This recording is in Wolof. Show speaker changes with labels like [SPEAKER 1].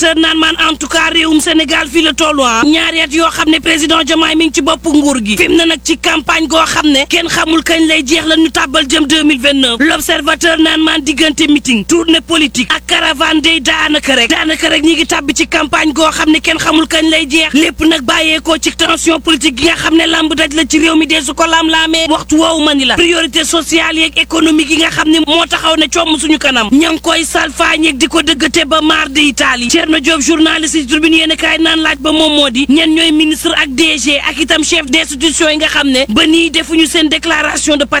[SPEAKER 1] l'observateur naan maan en tout cas réewum Sénégal fii la tollu ah ñaari at yoo xam ne président Diomaye mi ngi ci bopp nguur gi fi mu ne nag ci campagne goo xam ne kenn xamul kañ lay jeex la ñu tàbbal jëm 2029 l'observateur naan maan diggante meeting tournée politique ak caravane day daanaka rek daanaka rek ñi ngi tàbbi ci campagne goo xam ne kenn xamul kañ lay jeex lépp nag bàyyeekoo ci tension politique gi nga xam ne lamb daj la ci réew mi dee su ko lam-laamee waxtu woowu ma ni la priorité sociale yeeg économique yi nga xam ne moo taxaw ne comm suñu kanam ña ngi koy salfaañeeg di ko dëggate ba maar de Italie Thierno Diop journaliste ci tribune yéen kaay naan laaj ba moom moo di ñen ñooy ministre ak DG ak itam chef d'institution yi nga xam ne ba nii defuñu seen déclaration de